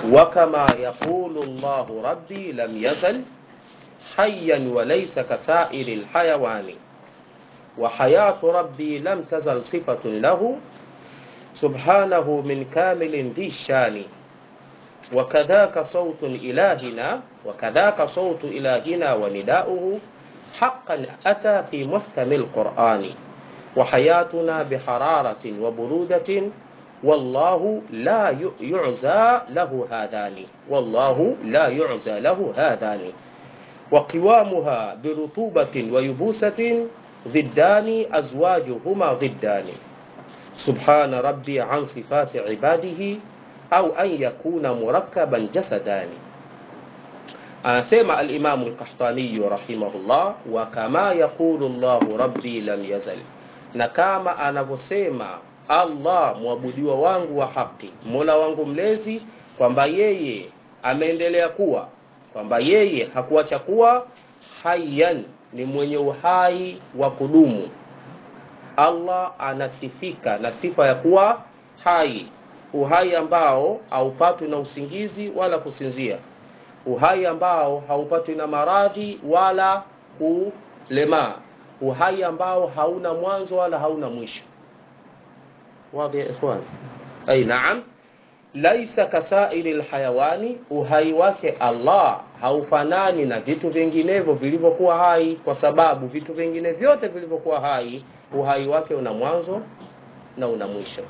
وكما يقول الله ربي لم يزل حيا وليس كسائر الحيوان وحياة ربي لم تزل صفة له سبحانه من كامل ذي الشان وكذاك صوت إلهنا وكذاك صوت إلهنا ونداؤه حقا أتى في محكم القرآن وحياتنا بحرارة وبرودة والله لا يعزى له هذان والله لا يعزى له هذان وقوامها برطوبة ويبوسة ضدان أزواجهما ضدان سبحان ربي عن صفات عباده أو أن يكون مركبا جسدان anasema alimamu lkahtaniyu rahimahullah wa kama yaqulu llahu rabbi lam yazal na kama anavyosema allah mwabudiwa wangu wa haki mola wangu mlezi kwamba yeye ameendelea kuwa kwamba yeye hakuacha kuwa hayan ni mwenye uhai wa kudumu allah anasifika na sifa ya kuwa hai uhai ambao haupatwi na usingizi wala kusinzia uhai ambao haupatwi na maradhi wala kulemaa uhai ambao hauna mwanzo wala hauna mwisho wadhi ya ikhwan ay naam laisa kasairi lhayawani uhai wake allah haufanani na vitu vinginevyo vilivyokuwa hai kwa sababu vitu vingine vyote vilivyokuwa hai uhai wake una mwanzo na una mwisho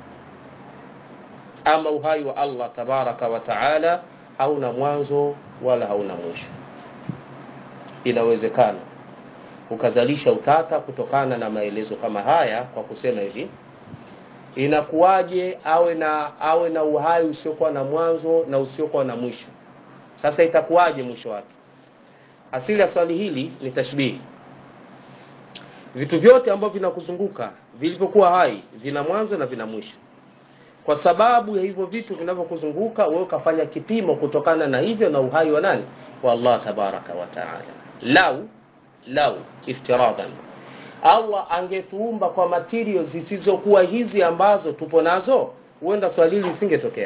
ama uhai wa allah tabaraka wa taala hauna mwanzo wala hauna mwisho inawezekana ukazalisha utata kutokana na maelezo kama haya kwa kusema hivi inakuwaje awe na awe na uhai usiokuwa na mwanzo na usiokuwa na mwisho sasa itakuwaje mwisho wake asili ya swali hili ni tashbihi vitu vyote ambavyo vinakuzunguka vilivyokuwa hai vina mwanzo na vina mwisho kwa sababu ya hivyo vitu vinavyokuzunguka wewe ukafanya kipimo kutokana na hivyo na uhai wa nani wa allah tabaraka wa taala lau lau iftiradan allah angetuumba kwa material zisizokuwa hizi ambazo tupo nazo huenda swali hili lisingetokea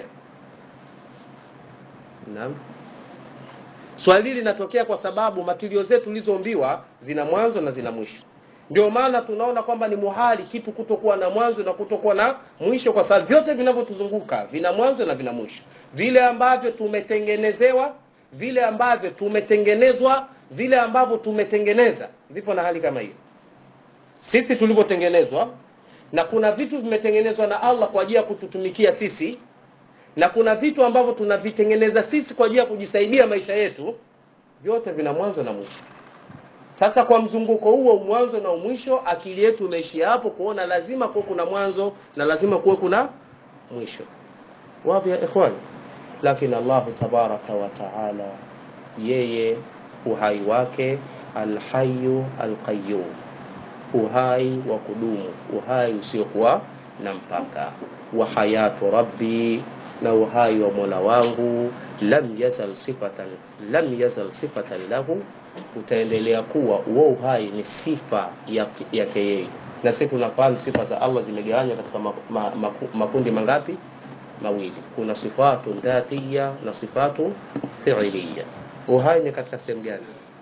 naam swali hili linatokea kwa sababu matirio zetu tulizoumbiwa zina mwanzo na zina mwisho ndio maana tunaona kwamba ni muhali kitu kutokuwa na mwanzo na kutokuwa na mwisho kwa sababu vyote vinavyotuzunguka vina mwanzo na vina mwisho vile ambavyo tumetengenezewa vile ambavyo tumetengenezwa vile ambavyo tumetengeneza vipo na hali kama hiyo sisi tulivyotengenezwa na kuna vitu vimetengenezwa na allah kwa ajili ya kututumikia sisi na kuna vitu ambavyo tunavitengeneza sisi kwa ajili ya kujisaidia maisha yetu vyote vina mwanzo na mwisho sasa kwa mzunguko huo mwanzo na mwisho akili yetu imeishia hapo kuona lazima kuwe kuna mwanzo na lazima kuwe kuna mwisho wapi ya ikhwani lakini allahu tabaraka wa taala yeye uhai wake alhayu alqayum uhai wa kudumu uhai usiokuwa na mpaka wa hayatu rabbi na uhai wa mola wangu lam yazal sifatan lam yazal sifatan lahu utaendelea kuwa huo uhai ni sifa yake ya yeye na sisi tunafahamu sifa za allah zimegawanywa katika ma, ma, ma, makundi mangapi mawili kuna sifatu dhatiya na sifatu fiiliya uhai ni katika sehemu gani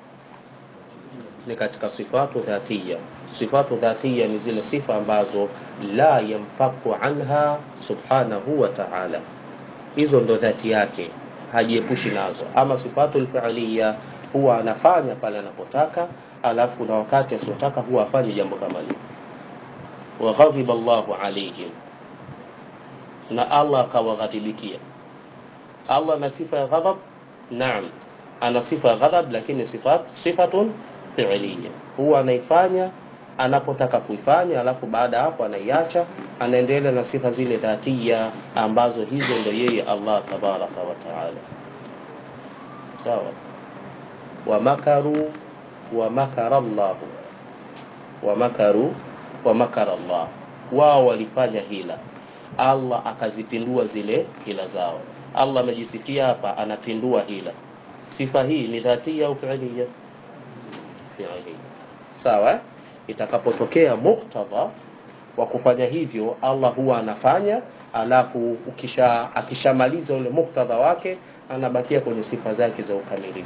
ni katika sifatu dhatiya sifatu dhatiya ni zile sifa ambazo la yamfaku anha subhanahu wa ta'ala hizo ndo dhati yake hajiepushi nazo ama sifatu lfiiliya huwa anafanya pale anapotaka alafu na wakati asiotaka huwa afanye jambo kama lile waghadhiba llahu alaihim na allah akawaghadhibikia allah ana sifa ya ghadhab naam ana sifa ya ghadhab lakini sifat, sifatun fiiliya huwa anaifanya anapotaka kuifanya alafu baada ya hapo anaiacha anaendelea na sifa zile dhatia ambazo hizo ndo yeye allah tabaraka wa taala sawa wamakaru wamakara llahu wamakaru wamakara llah wao walifanya hila allah akazipindua zile hila zao allah amejisifia hapa anapindua hila sifa hii ni dhatia au fiilia fiilia sawa itakapotokea muktadha wa kufanya hivyo allah huwa anafanya alafu ukisha akishamaliza ule muktadha wake anabakia kwenye sifa zake za ukamilifu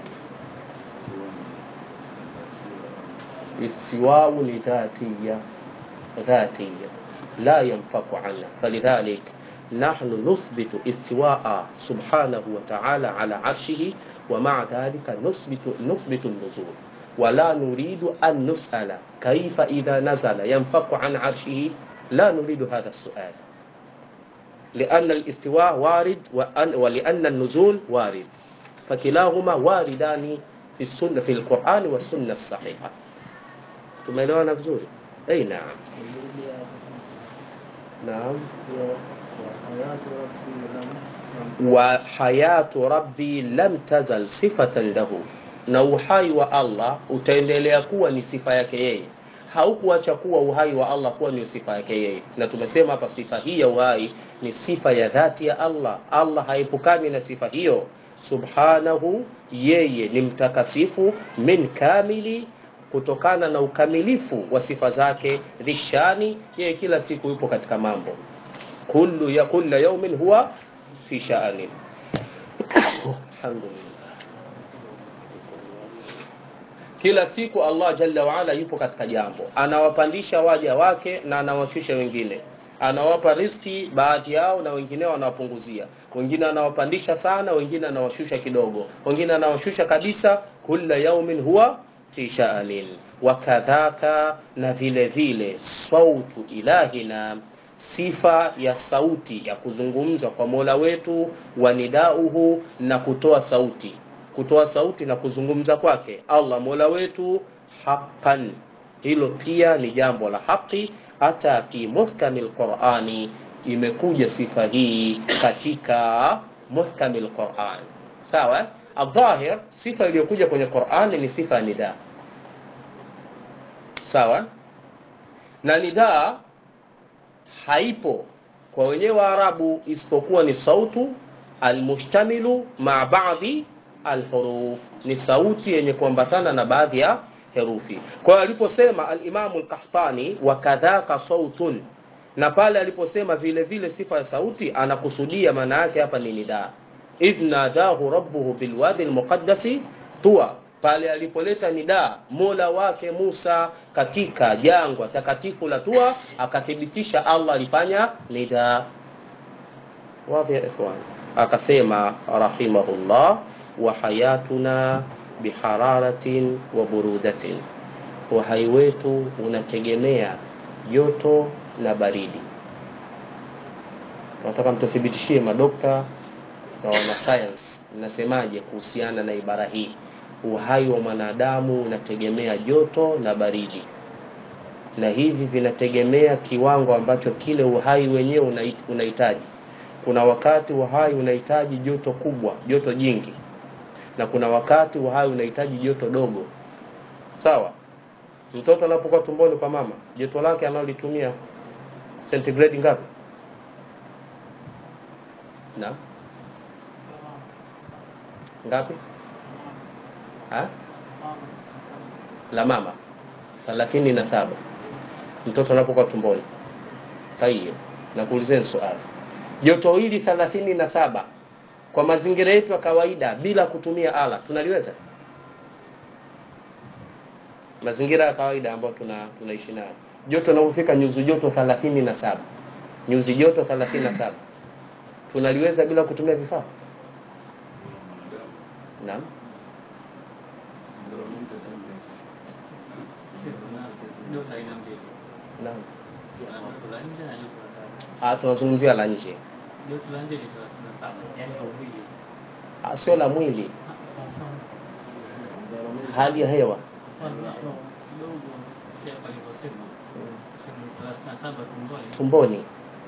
istiwau ni dhatiya dhatiya la yanfaku anha falidhalik نحن نثبت استواء سبحانه وتعالى على عرشه ومع ذلك نثبت نثبت النزول ولا نريد أن نسأل كيف إذا نزل ينفق عن عرشه لا نريد هذا السؤال لأن الاستواء وارد وأن ولأن النزول وارد فكلاهما واردان في السنة في القرآن والسنة الصحيحة tumeelewana vizuri ei naam naam wa hayatu rabbi lam tazal sifatan lahu na uhai wa allah utaendelea kuwa ni sifa yake yeye haukuacha kuwa uhai wa allah kuwa ni sifa yake yeye na tumesema hapa sifa hii ya uhai ni sifa ya dhati ya allah allah haepukani na sifa hiyo subhanahu yeye ni mtakasifu min kamili kutokana na ukamilifu wa sifa zake dhishani yeye kila siku yupo katika mambo kullu ya kulla yaumin huwa fi sha'anin alhamdulillah kila siku allah jalla waala yupo katika jambo anawapandisha waja wake na anawashusha wengine anawapa riski baadhi yao na wengineo anawapunguzia wengine anawapandisha sana wengine anawashusha kidogo wengine anawashusha kabisa kulla yaumin huwa fi sha'anin wakadhaka na vile vile sautu ilahina sifa ya sauti ya kuzungumza kwa mola wetu wa nidauhu na kutoa sauti kutoa sauti na kuzungumza kwake allah mola wetu haqan hilo pia ni jambo la haki hata fi muhkami lqurani imekuja sifa hii katika muhkami lquran sawa aldhahir sifa iliyokuja kwenye qurani ni sifa ya nidaa sawa na nidaa haipo kwa wenyewe waarabu isipokuwa ni sautu almushtamilu maa baadhi alhuruf ni sauti yenye kuambatana na baadhi ya herufi kwa hiyo aliposema alimamu lkahtani wakadhaka sautun na pale aliposema vile vile sifa ya sauti anakusudia maana yake hapa ni nidaa idh nadahu rabbuhu bilwadi lmuqaddasi tuwa pale alipoleta nidaa mola wake musa katika jangwa takatifu la tua akathibitisha allah alifanya nidaa wadhi ya ikhwan akasema rahimahullah wa hayatuna bihararatin wa burudatin uhai wetu unategemea joto na baridi nataka mtuthibitishie madokta na wanasayansi nasemaje kuhusiana na ibara hii uhai wa mwanadamu unategemea joto na baridi na hivi vinategemea kiwango ambacho kile uhai wenyewe unahitaji kuna wakati uhai unahitaji joto kubwa joto jingi na kuna wakati uhai unahitaji joto dogo sawa mtoto anapokuwa tumboni kwa mama joto lake analolitumia centigrade ngapi na ngapi ha? la mama thelathini na saba mtoto anapokuwa tumboni taiyo nakuulizeni swali joto hili thelathini na saba kwa mazingira yetu ya kawaida bila kutumia ala tunaliweza mazingira ya kawaida ambayo tuna tunaishi nayo joto linapofika nyuzi joto thelathini na saba nyuzi joto thelathini na saba tunaliweza bila kutumia vifaa naam naam Ah, tunazungumzia la nje Ah, sio la mwili hali ya hewa tumboni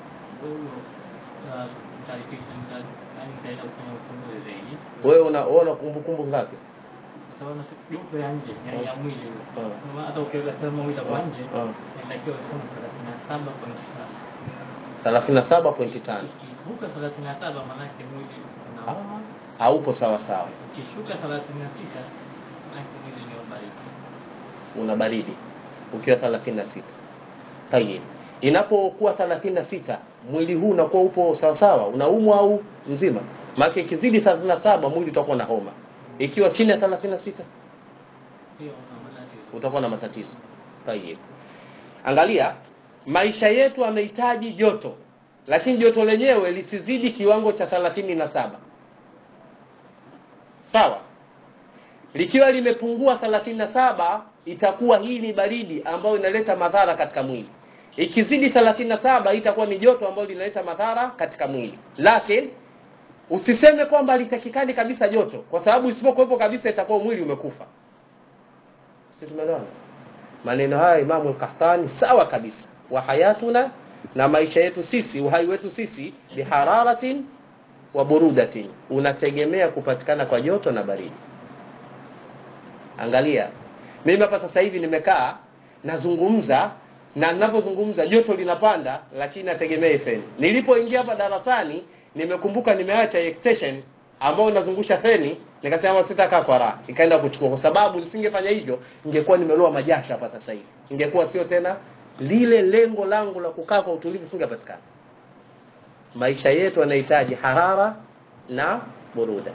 wewe una una kumbukumbu ngapi joto ya nje ya, ya mwili Kama hata ukiweka thermometer kwa nje inatakiwa isome thelathini na saba point tano thelathini na saba pointi tano ikivuka thelathini na saba maanake mwili una haupo sawa sawa ikishuka thelathini na sita maanake mwili ni baridi una baridi ukiwa thelathini na sita tayib inapokuwa 36 mwili huu unakuwa upo sawa sawa unaumwa au mzima maana ikizidi 37 mwili utakuwa na homa ikiwa chini ya 36 hiyo una matatizo utakuwa na matatizo tayeb angalia maisha yetu yamehitaji joto lakini joto lenyewe lisizidi kiwango cha 37 sawa likiwa limepungua 37 itakuwa hii ni baridi ambayo inaleta madhara katika mwili ikizidi 37 itakuwa ni joto ambalo linaleta madhara katika mwili lakini usiseme kwamba litakikani kabisa joto kwa sababu isipokuwepo kabisa itakuwa mwili umekufa si tumeelewana maneno haya imamu al-Qahtani sawa kabisa wa hayatuna na maisha yetu sisi uhai wetu sisi bihararatin wa burudatin unategemea kupatikana kwa joto na baridi angalia mimi hapa sasa hivi nimekaa nazungumza na ninapozungumza joto linapanda lakini nategemea feni nilipoingia hapa darasani nimekumbuka nimeacha extension ambao nazungusha feni nikasema sitakaa kwa raha ikaenda kuchukua kwa sababu nisingefanya hivyo ningekuwa nimeloa majasho hapa sasa hivi ingekuwa sio tena lile lengo langu la kukaa kwa utulivu singepatikana maisha yetu yanahitaji harara na buruda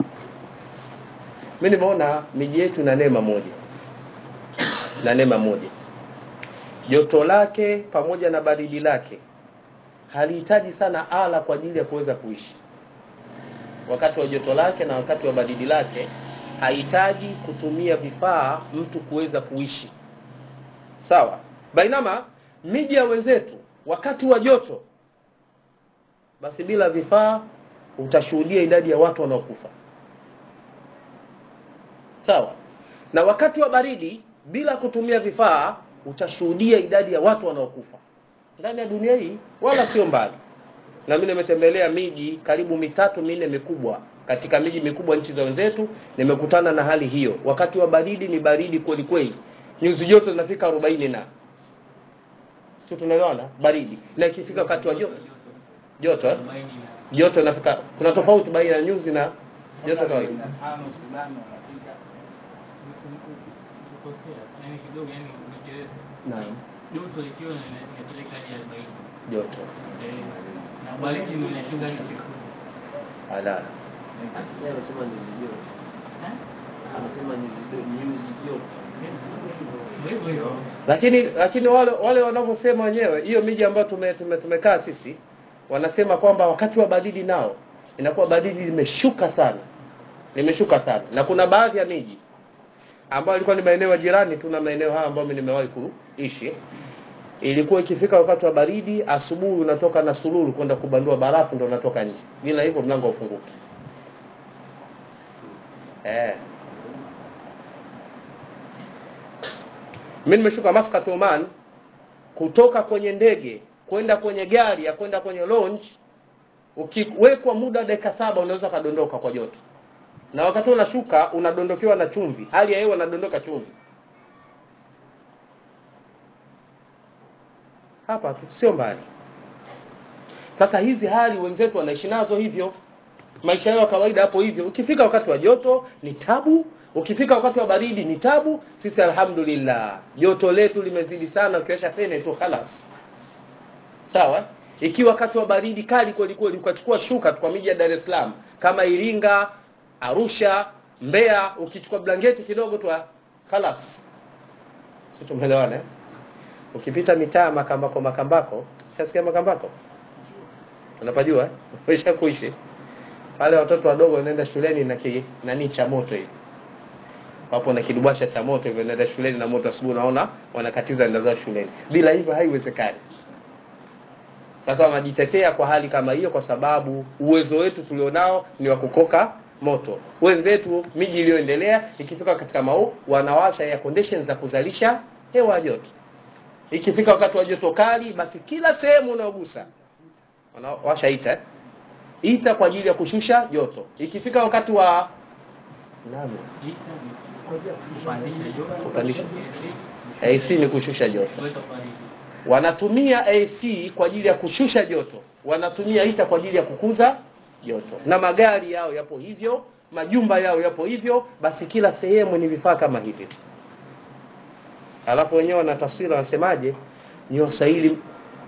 mimi nimeona miji yetu na neema moja na neema moja joto lake pamoja na baridi lake halihitaji sana ala kwa ajili ya kuweza kuishi wakati wa joto lake na wakati wa baridi lake hahitaji kutumia vifaa mtu kuweza kuishi sawa bainama miji ya wenzetu wakati wa joto basi bila vifaa utashuhudia idadi ya watu wanaokufa sawa na wakati wa baridi bila kutumia vifaa utashuhudia idadi ya watu wanaokufa ndani ya dunia hii wala sio mbali na mimi nimetembelea miji karibu mitatu minne mikubwa katika miji mikubwa nchi za wenzetu nimekutana na hali hiyo wakati wa baridi ni baridi kweli kweli nyuzi joto zinafika 40 na sio tunaelewana baridi na ikifika wakati wa joto joto eh? arobaini na joto inafika kuna tofauti baina ya nyuzi na joto kawaida kukosea yani kidogo yani umechelewa naam joto likiwa lina- linapeleka hadi arobaini joto Eh, na baridi ndio inashuka hadi sifuri ala Yeye anasema nyuzi joto. Eh? Anasema nyuzi joto, nyuzi joto. Ndio hivyo hivyo lakini lakini wale wale wanavyosema wenyewe hiyo miji ambayo tume, tume, tumekaa sisi wanasema kwamba wakati wa baridi nao inakuwa baridi limeshuka sana limeshuka sana na kuna baadhi ya miji ambayo ilikuwa ni maeneo ya jirani tu na maeneo haya ambayo mimi nimewahi kuishi ilikuwa ikifika wakati wa baridi asubuhi unatoka na sululu kwenda kubandua barafu ndo unatoka nje bila hivyo mlango ufunguki eh mimi nimeshuka Muscat Oman kutoka kwenye ndege kwenda kwenye gari ya kwenda kwenye lounge ukiwekwa muda dakika saba unaweza kadondoka kwa joto na wakati unashuka unadondokewa na chumvi hali ya hewa inadondoka chumvi hapa tu sio mbali sasa hizi hali wenzetu wanaishi nazo hivyo maisha yao ya kawaida hapo hivyo ukifika wakati wa joto ni tabu ukifika wakati wa baridi ni tabu sisi alhamdulillah joto letu limezidi sana ukiwasha fene tu khalas sawa ikiwa wakati wa baridi kali kweli kweli ukachukua shuka tu kwa miji ya Dar es Salaam kama Iringa Arusha Mbeya ukichukua blanketi kidogo tu khalas sio tumeelewana eh? ukipita mitaa makambako makambako utasikia makambako unapajua eh? umesha kuishi pale watoto wadogo wanaenda shuleni na ki, nani cha moto hivi wapo na kidubasha cha moto hivyo wanaenda shuleni na moto asubuhi unaona wanakatiza nenda zao shuleni bila hivyo haiwezekani sasa wanajitetea kwa hali kama hiyo kwa sababu uwezo wetu tulionao ni wa kukoka moto wenzetu miji iliyoendelea ikifika katika mau wanawasha air conditions za kuzalisha hewa ya joto ikifika wakati wa joto kali basi kila sehemu unaogusa wanawasha ita eh? ita kwa ajili ya kushusha joto ikifika wakati wa nani Ita ni kupandisha joto Kupandisha. AC, AC ni kushusha joto kuleta baridi. wanatumia AC kwa ajili ya kushusha joto wanatumia ita kwa ajili ya kukuza joto na magari yao yapo hivyo majumba yao yapo hivyo basi kila sehemu ni vifaa kama hivi alafu wenyewe wana taswira wanasemaje ni waswahili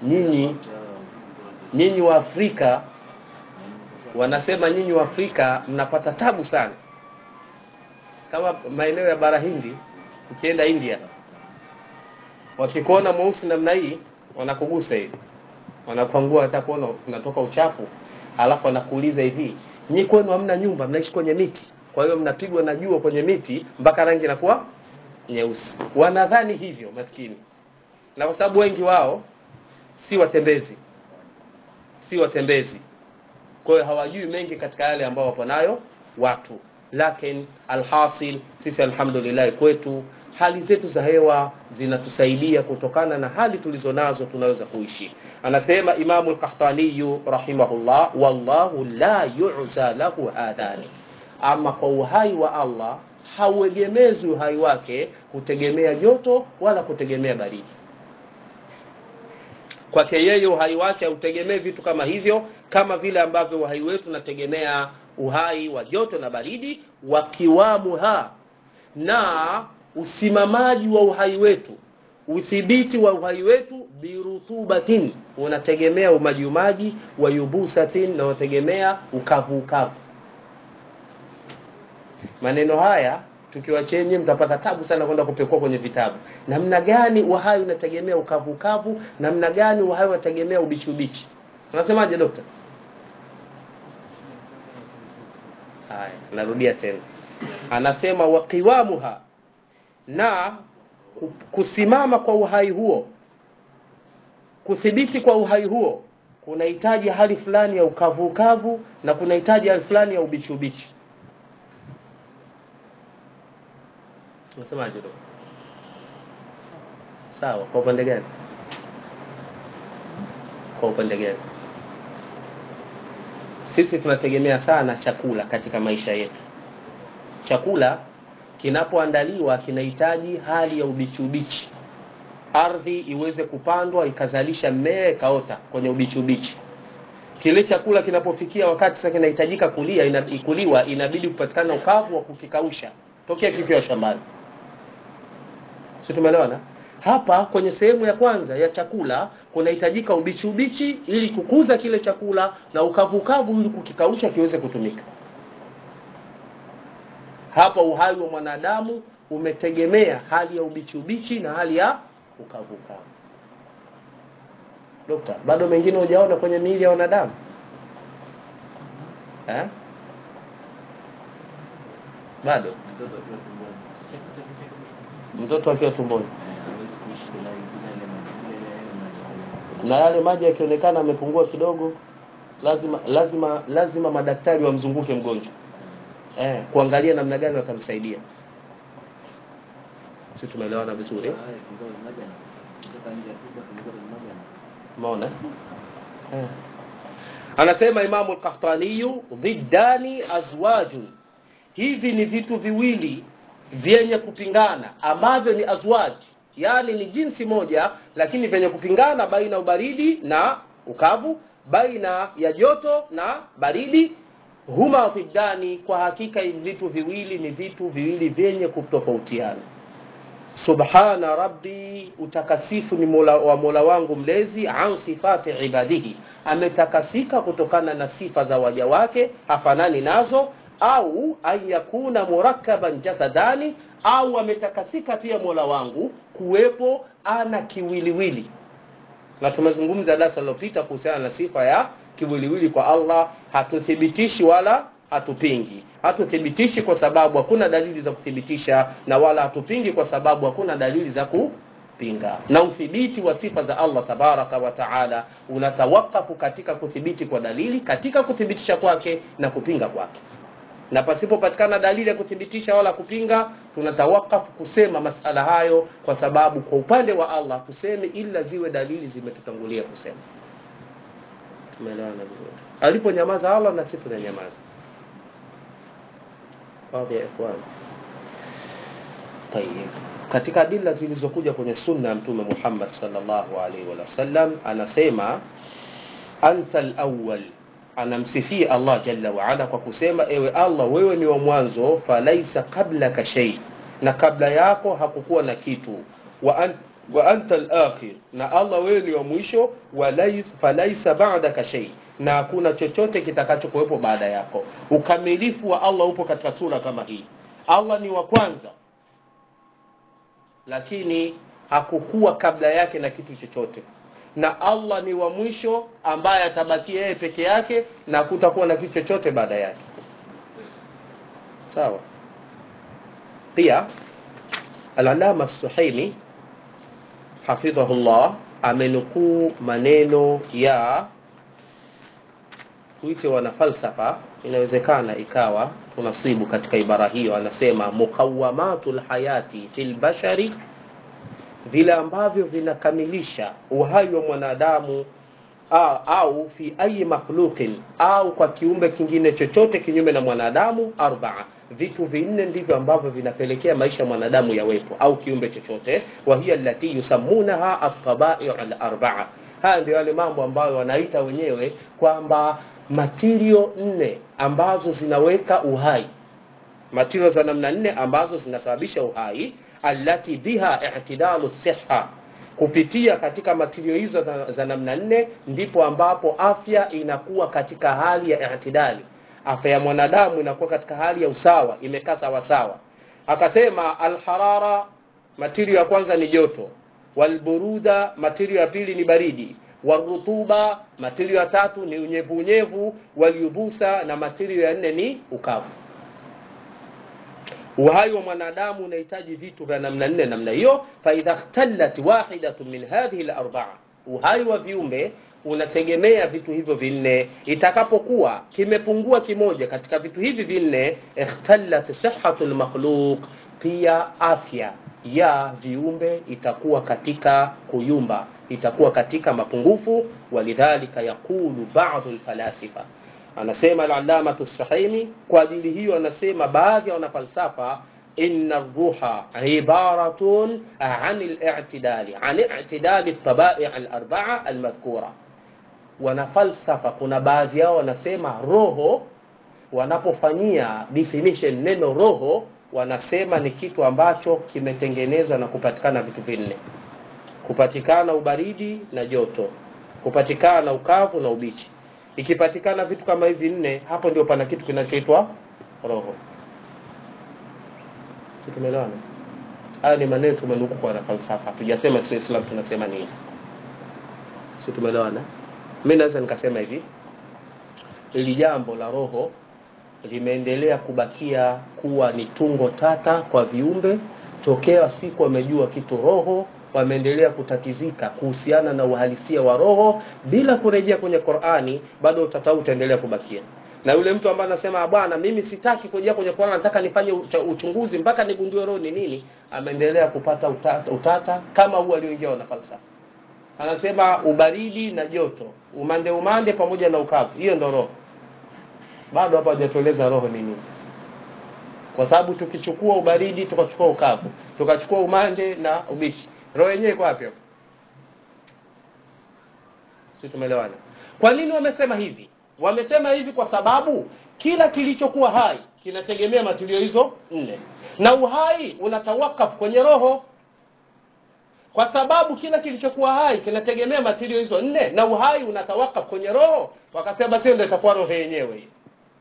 nyinyi nyinyi wa Afrika wanasema nyinyi wa Afrika mnapata tabu sana, kama maeneo ya bara Hindi, ukienda India, wakikuona mweusi namna hii wanakugusa hivi, wanakuangua, hata kuona unatoka uchafu, alafu wanakuuliza hivi, nyi kwenu hamna nyumba, mnaishi kwenye miti, kwa hiyo mnapigwa na jua kwenye miti mpaka rangi inakuwa nyeusi. Wanadhani hivyo maskini, na kwa sababu wengi wao si watembezi, si watembezi kwa hiyo hawajui mengi katika yale ambao wapo nayo watu lakini alhasil sisi alhamdulillah kwetu hali zetu za hewa zinatusaidia kutokana na hali tulizo nazo tunaweza kuishi anasema imamu lkahtaniyu rahimahullah wallahu la yuza lahu hadhani ama kwa uhai wa allah hauegemezi uhai wake kutegemea joto wala kutegemea baridi kwake yeye uhai wake hautegemei vitu kama hivyo kama vile ambavyo uhai wetu unategemea uhai wa joto na baridi wakiwamuha na usimamaji wa uhai wetu udhibiti wa uhai wetu birutubatin unategemea umajiumaji wa yubusatin na unategemea ukavu ukavu maneno haya tukiwa chenye mtapata tabu sana kwenda kupekua kwenye vitabu namna gani uhai unategemea ukavu ukavu namna gani uhai unategemea ubichi ubichi unasemaje dokta haya narudia tena anasema waqiwamuha na kusimama kwa uhai huo kuthibiti kwa uhai huo kunahitaji hali fulani ya ukavu ukavu na kunahitaji hali fulani ya ubichi ubichi unasemaje dokta sawa kwa upande gani kwa upande gani sisi tunategemea sana chakula katika maisha yetu chakula kinapoandaliwa kinahitaji hali ya ubichi ubichi ardhi iweze kupandwa ikazalisha mmea ikaota kwenye ubichi ubichi kile chakula kinapofikia wakati sasa kinahitajika kulia ina, kuliwa inabidi kupatikana ukavu wa kukikausha tokea kikiwa shambani si tumeelewana hapa kwenye sehemu ya kwanza ya chakula kunahitajika ubichi ubichi ili kukuza kile chakula na ukavu ukavu ili kukikausha kiweze kutumika hapa uhai wa mwanadamu umetegemea hali ya ubichi ubichi na hali ya ukavu ukavu dokta bado mengine hujaona kwenye miili ya wanadamu eh? bado mtoto akiwa tumboni mtoto akiwa tumboni eh, hawezi kuishi bila bila ile maji bila ile yale maji na yale maji yakionekana amepungua kidogo lazima lazima lazima madaktari wamzunguke mgonjwa eh, kuangalia namna gani watamsaidia si tumeelewana vizuri haya kidogo maji ana kutoka nje ya tumbo tulikuwa na maji ana umeona eh. anasema imamu lkahtaniyu dhiddani azwajun hivi ni vitu viwili vyenye kupingana ambavyo ni azwaj yaani ni jinsi moja lakini vyenye kupingana baina ya ubaridi na ukavu baina ya joto na baridi huma dhiddani kwa hakika hivi vitu viwili ni vitu viwili vyenye kutofautiana subhana rabbi utakasifu ni mola, wa mola wangu mlezi an sifati ibadihi ametakasika kutokana na sifa za waja wake hafanani nazo au an yakuna murakkaban jasadani au ametakasika pia mola wangu kuwepo ana kiwiliwili na tumezungumza darasa lilopita kuhusiana na sifa ya kiwiliwili kwa allah hatuthibitishi wala hatupingi hatuthibitishi kwa sababu hakuna dalili za kuthibitisha na wala hatupingi kwa sababu hakuna dalili za kupinga na uthibiti wa sifa za allah tabaraka wa taala unatawakafu katika kuthibiti kwa dalili katika kuthibitisha kwake na kupinga kwake na pasipopatikana dalili ya kuthibitisha wala kupinga tunatawakafu kusema masala hayo kwa sababu kwa upande wa allah tuseme ila ziwe dalili zimetutangulia kusema tumeelewana vizuri aliponyamaza allah na sisi tunanyamaza Wazi ya ikhwan. Tayyib. Katika adila zilizokuja kwenye sunna ya Mtume Muhammad sallallahu alaihi wasallam anasema anta al-awwal, anamsifia Allah jalla wa ala kwa kusema ewe Allah, wewe ni wa mwanzo, falaisa qablaka shay, na kabla yako hakukuwa na kitu wa, an, wa anta al-akhir na Allah wewe ni wa mwisho walais falaisa ba'daka shay na hakuna chochote kitakachokuwepo baada yako ukamilifu wa Allah upo katika sura kama hii Allah ni wa kwanza lakini hakukuwa kabla yake na kitu chochote na Allah ni wa mwisho ambaye atabakia yeye peke yake na kutakuwa na kitu chochote baada yake sawa pia al-alama as-suhaimi hafidhahullah amenukuu maneno ya tuite wana falsafa inawezekana ikawa tunasibu katika ibara hiyo anasema muqawamatul hayati fil bashari vile ambavyo vinakamilisha uhai wa mwanadamu au, au fi ayi makhluqin au kwa kiumbe kingine chochote kinyume na mwanadamu arbaa vitu vinne ndivyo ambavyo vinapelekea maisha ya mwanadamu yawepo au kiumbe chochote wa hiya allati yusammunaha at-tabai' al-arba'a haya ndio yale mambo ambayo wanaita wenyewe kwamba material nne ambazo zinaweka uhai material za namna nne ambazo zinasababisha uhai allati biha i'tidalu siha kupitia katika matirio hizo za, za namna nne ndipo ambapo afya inakuwa katika hali ya i'tidali afya ya mwanadamu inakuwa katika hali ya usawa imekaa sawa sawa akasema alharara matirio ya kwanza ni joto walburuda matirio ya pili ni baridi warutuba matirio ya tatu ni unyevu unyevu walyubusa na matirio ya nne ni ukavu uhai wa mwanadamu unahitaji vitu vya namna nne namna hiyo faidha ikhtallat wahidatun min hadhihi al-arba'a uhai wa viumbe unategemea vitu hivyo vinne itakapokuwa kimepungua kimoja katika vitu hivi vinne ikhtallat sihhatu al-makhluq pia afya ya viumbe itakuwa katika kuyumba itakuwa katika mapungufu walidhalika yaqulu ba'd al-falasifa anasema al-allama as-sahimi kwa ajili hiyo anasema baadhi ya wanafalsafa inna ruha ibaratun an al-i'tidali an i'tidali at-tabai' al-arba'a al-madhkura wanafalsafa kuna baadhi yao wanasema roho wanapofanyia definition neno roho wanasema ni kitu ambacho kimetengenezwa na kupatikana vitu vinne kupatikana ubaridi na joto kupatikana ukavu na ubichi ikipatikana vitu kama hivi nne hapo ndio pana kitu kinachoitwa roho si tumeelewana haya ni maneno tumenukuu kwa falsafa tujasema sio islam tunasema nini si tumeelewana mimi naweza nikasema hivi ili jambo la roho limeendelea kubakia kuwa ni tungo tata kwa viumbe tokea siku wamejua kitu roho wameendelea kutatizika kuhusiana na uhalisia wa roho bila kurejea kwenye Qur'ani bado utata utaendelea kubakia na yule mtu ambaye anasema bwana mimi sitaki kurejea kwenye Qur'ani nataka nifanye uchunguzi mpaka nigundue roho ni nini ameendelea kupata utata, utata kama huo alioingia na falsafa anasema ubaridi na joto umande umande pamoja na ukavu hiyo ndo roho bado hapa hajatueleza roho ni nini kwa sababu tukichukua ubaridi tukachukua ukavu tukachukua umande na ubichi roho yenyewe iko wapi hapo sisi tumeelewana kwa nini wamesema hivi wamesema hivi kwa sababu kila kilichokuwa hai kinategemea matilio hizo nne na uhai unatawakaf kwenye roho kwa sababu kila kilichokuwa hai kinategemea matilio hizo nne na uhai unatawakaf kwenye roho wakasema sio ndio itakuwa roho yenyewe hii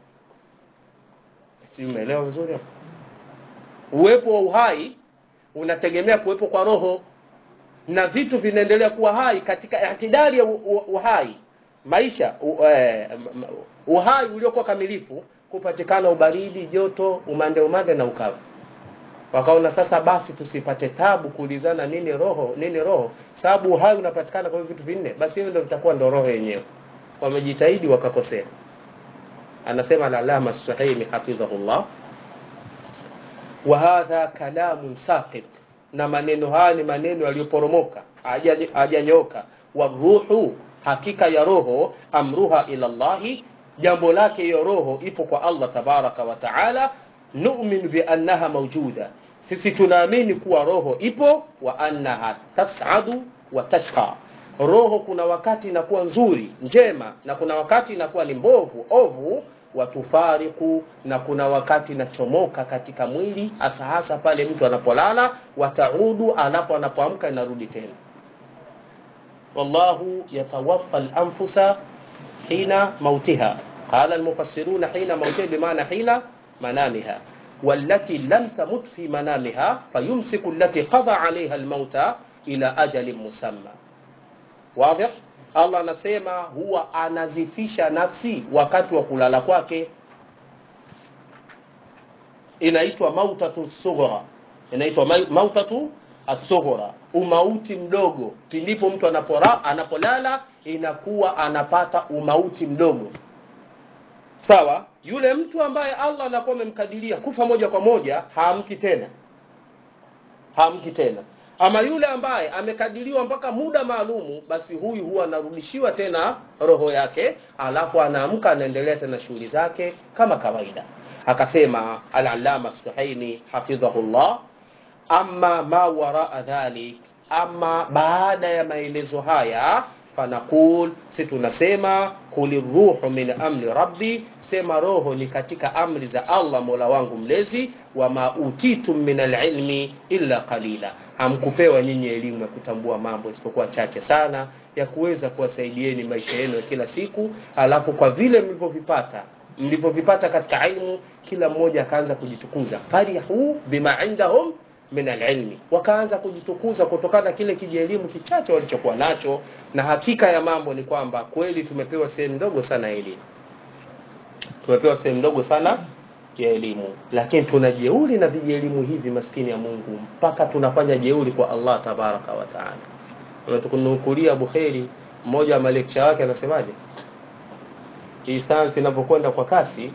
si umeelewa vizuri hapo uwepo wa uhai unategemea kuwepo kwa roho na vitu vinaendelea kuwa hai katika itidali ya uhai maisha uhai uliokuwa kamilifu kupatikana ubaridi joto umande umande na ukavu wakaona sasa basi tusipate tabu kuulizana nini roho nini roho sababu uhai unapatikana kwa vitu vinne basi hiyo ndio vitakuwa ndio roho yenyewe wamejitahidi wakakosea anasema al-alama as-suhaimi hafidhahullah wa hadha kalamun saqit na maneno haya ni maneno yaliyoporomoka hajanyoka waruhu hakika ya roho amruha ila Allahi jambo lake hiyo roho ipo kwa Allah tabaraka wa taala nu'min bi annaha mawjuda sisi tunaamini kuwa roho ipo wa annaha tas'adu wa tashqa roho kuna wakati inakuwa nzuri njema na kuna wakati inakuwa ni mbovu ovu watufariku na kuna wakati inachomoka katika mwili hasa hasa pale mtu anapolala wataudu alafu anapoamka inarudi tena wallahu yatawaffa al-anfusa hina mautiha qala al-mufassiruna hina mautiha bimaana hina manamiha والتي لم تمت في منامها فيمسك التي قضى عليها الموت إلى أجل مسمى واضح Allah anasema huwa anazifisha nafsi wakati wa kulala kwake inaitwa mautatu sughra inaitwa mautatu asughra umauti mdogo pindipo mtu anapora, anapolala inakuwa anapata umauti mdogo sawa yule mtu ambaye Allah anakuwa amemkadiria kufa moja kwa moja haamki tena haamki tena ama yule ambaye amekadiriwa mpaka muda maalumu basi huyu huwa anarudishiwa tena roho yake alafu anaamka anaendelea tena shughuli zake kama kawaida akasema al-allama suhaini hafidhahullah amma ma waraa dhalik ama baada ya maelezo haya fanaqul si tunasema kuli ruhu min amri rabbi sema roho ni katika amri za Allah mola wangu mlezi wama utitum min alilmi illa qalila hamkupewa nyinyi elimu ya kutambua mambo isipokuwa chache sana ya kuweza kuwasaidieni maisha yenu ya kila siku alafu kwa vile mlivyovipata mlivyovipata katika ilmu kila mmoja akaanza kujitukuza farihu bima indahum min alilmi wakaanza kujitukuza kutokana na kile kijielimu kichache walichokuwa nacho na hakika ya mambo ni kwamba kweli tumepewa sehemu ndogo sana ya elimu tumepewa sehemu ndogo sana ya elimu lakini tuna jeuri na vijielimu hivi maskini ya Mungu mpaka tunafanya jeuri kwa Allah tabaraka wa taala unatukunukulia Bukhari mmoja wa malekcha wake anasemaje hii sayansi inapokwenda kwa kasi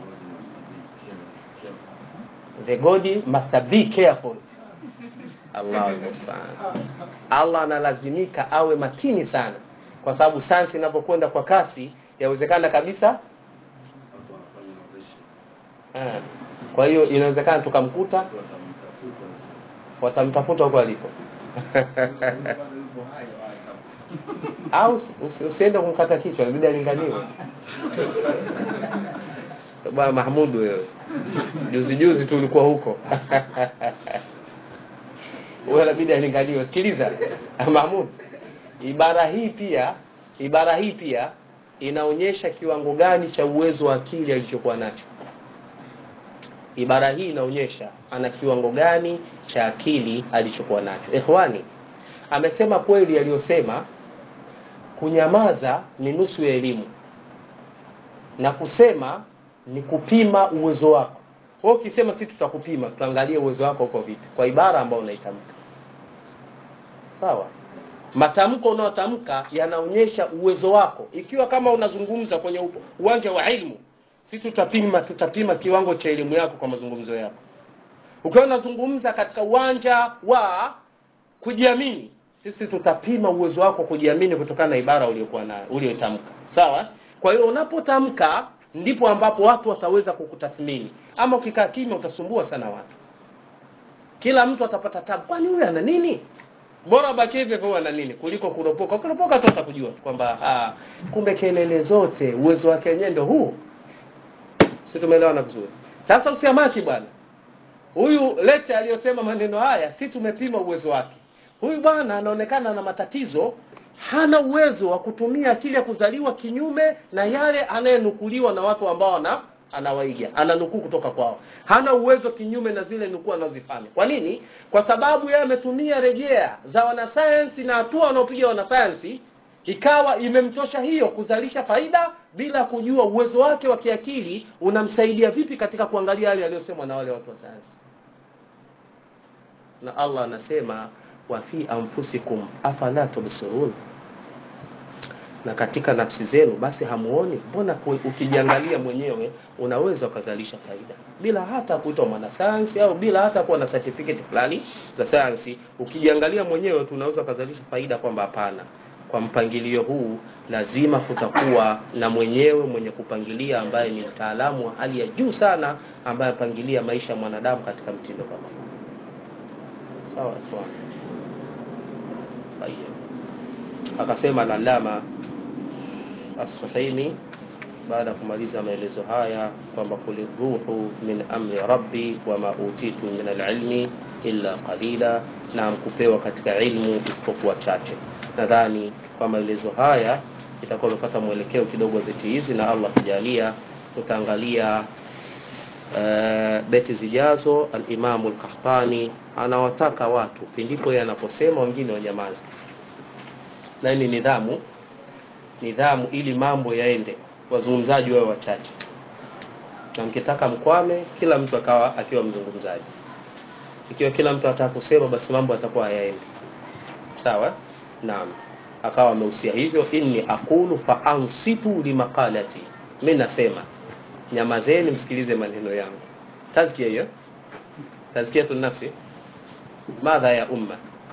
the God must be careful Allah musta'an Allah analazimika awe makini sana kwa sababu sayansi inapokwenda kwa kasi yawezekana kabisa Ah. Kwa hiyo inawezekana tukamkuta watamtafuta huko alipo. Au usi- usiende kumkata kichwa, inabidi alinganiwe. Bwana Mahmud wewe. Juzi juzi tu ulikuwa huko. Wewe inabidi alinganiwe. Sikiliza. Mahmud. Ibara hii pia, ibara hii pia inaonyesha kiwango gani cha uwezo wa akili alichokuwa nacho ibara hii inaonyesha ana kiwango gani cha akili alichokuwa nacho ikhwani amesema kweli aliyosema kunyamaza ni nusu ya elimu na kusema ni kupima uwezo wako wewe ukisema si tutakupima tutaangalia uwezo wako uko vipi kwa ibara ambayo unaitamka sawa matamko unayotamka yanaonyesha uwezo wako ikiwa kama unazungumza kwenye upo- uwanja wa ilmu si tutapima tutapima kiwango cha elimu yako kwa mazungumzo yako ukiwa unazungumza katika uwanja wa kujiamini sisi tutapima uwezo wako wa kujiamini kutokana na ibara uliyokuwa nayo uliyotamka sawa kwa hiyo unapotamka ndipo ambapo watu wataweza kukutathmini ama ukikaa kimya utasumbua sana watu kila mtu atapata tabu kwani huyu ana nini bora baki hivyo hivyo ana nini kuliko kuropoka kuropoka tu utakujua tu kwamba ah, kumbe kelele zote uwezo wake wenyewe ndio huu si tumeelewana vizuri sasa usiamaki bwana huyu lete aliyosema maneno haya si tumepima uwezo wake huyu bwana anaonekana na matatizo hana uwezo wa kutumia akili ya kuzaliwa kinyume na yale anayenukuliwa na watu ambao ana anawaiga ananukuu kutoka kwao hana uwezo kinyume na zile nukuu anazozifanya kwa nini kwa sababu yeye ametumia rejea za wanasayansi na hatua wanaopiga wanasayansi ikawa imemtosha hiyo kuzalisha faida bila kujua uwezo wake wa kiakili unamsaidia vipi katika kuangalia yale yaliyosemwa na wale watu wa sayansi na Allah anasema wa fi anfusikum afala tubsirun na katika nafsi zenu basi hamuoni mbona ku- ukijiangalia mwenyewe unaweza ukazalisha faida bila hata kuitwa mwanasayansi au bila hata kuwa na certificate fulani za sayansi ukijiangalia mwenyewe tu unaweza ukazalisha faida kwamba hapana kwa mpangilio huu lazima kutakuwa na mwenyewe mwenye kupangilia ambaye ni mtaalamu wa hali ya juu sana ambaye apangilia maisha ya mwanadamu katika mtindo kama huu sawa sawa Tayyib. akasema al-allama as-suhaimi baada ya kumaliza maelezo haya kwamba kuli ruhu min amri rabbi wama utitu min alilmi illa qalila, na kupewa katika ilmu isipokuwa chache. Nadhani kwa maelezo haya itakuwa imepata mwelekeo kidogo wa beti hizi, na Allah kujalia tutaangalia uh, beti zijazo. Alimamu Alkahtani anawataka watu pindipo yeye anaposema wengine wanyamaze, na ni nidhamu nidhamu, ili mambo yaende, wazungumzaji wawe wachache, na mkitaka mkwame, kila mtu akawa akiwa mzungumzaji. Ikiwa kila mtu ataka kusema, basi mambo yatakuwa hayaendi sawa. Naam, akawa amehusia hivyo, inni aqulu fa ansitu limaqalati, mimi nasema nyamazeni, msikilize maneno yangu. Tazkia hiyo, tazkiyatu nafsi. Madha ya umma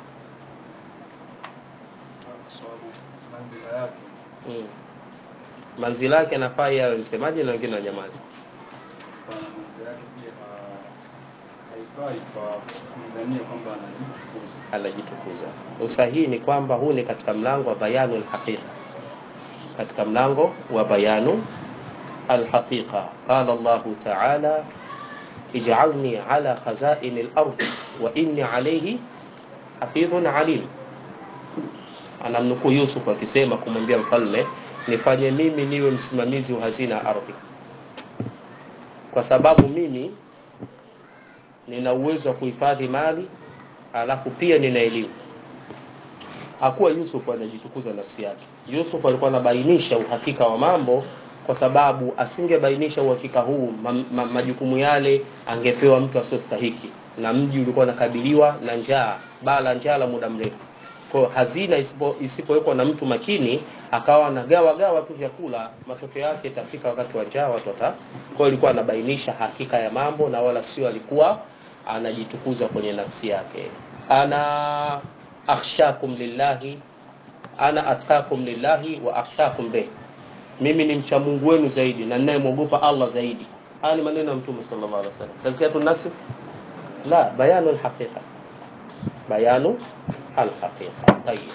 kwa sababu manzila yake mm. manzila yake anafaa yawe msemaji na wengine wanyamazi. kwa manzila yake pia ha- haifai kwa kumdhania kwamba anajitukuza anajitukuza. Usahihi ni kwamba huu ni katika mlango wa bayanu alhaqiqa, katika mlango wa bayanu alhaqiqa. Qala Allahu ta'ala ij'alni ala khazaini al-ard wa inni alayhi hafidhun alim. Anamnukuu Yusuf akisema kumwambia mfalme, nifanye mimi niwe msimamizi wa hazina ya ardhi, kwa sababu mimi nina uwezo wa kuhifadhi mali alafu pia nina elimu. Hakuwa Yusuf anajitukuza nafsi yake. Yusuf alikuwa anabainisha uhakika wa mambo, kwa sababu asingebainisha uhakika huu ma, ma, majukumu yale angepewa mtu asiyostahiki, na mji ulikuwa unakabiliwa na njaa, baa la njaa la muda mrefu. Kwa hiyo hazina isipo- isipowekwa na mtu makini, akawa anagawa gawa tu vyakula, matokeo yake itafika wakati wa njaa watu wata. Kwa hiyo alikuwa anabainisha hakika ya mambo, na wala sio alikuwa anajitukuza kwenye nafsi yake. Ana akhshakum lillahi, ana atqakum lillahi wa akhshakum bih, mimi ni mcha Mungu wenu zaidi na ninayemwogopa Allah zaidi. Haya ni maneno ya Mtume sallallahu alaihi wasallam. Tazkiyatu nafsi la bayanu alhaqiqa, bayanu alhaqiqa. Tayyib.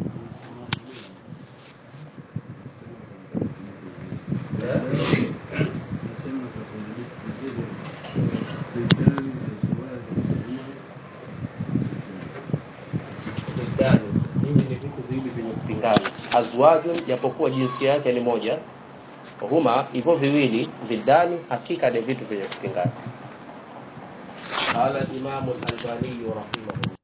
Bidani, hivi ni vitu viwili vyenye kupingana. Azwajun, japokuwa jinsia yake ni moja, huma hivyo viwili vidani, hakika ni vitu vyenye kupingana. Qala al-Imam al-Albani rahimahullah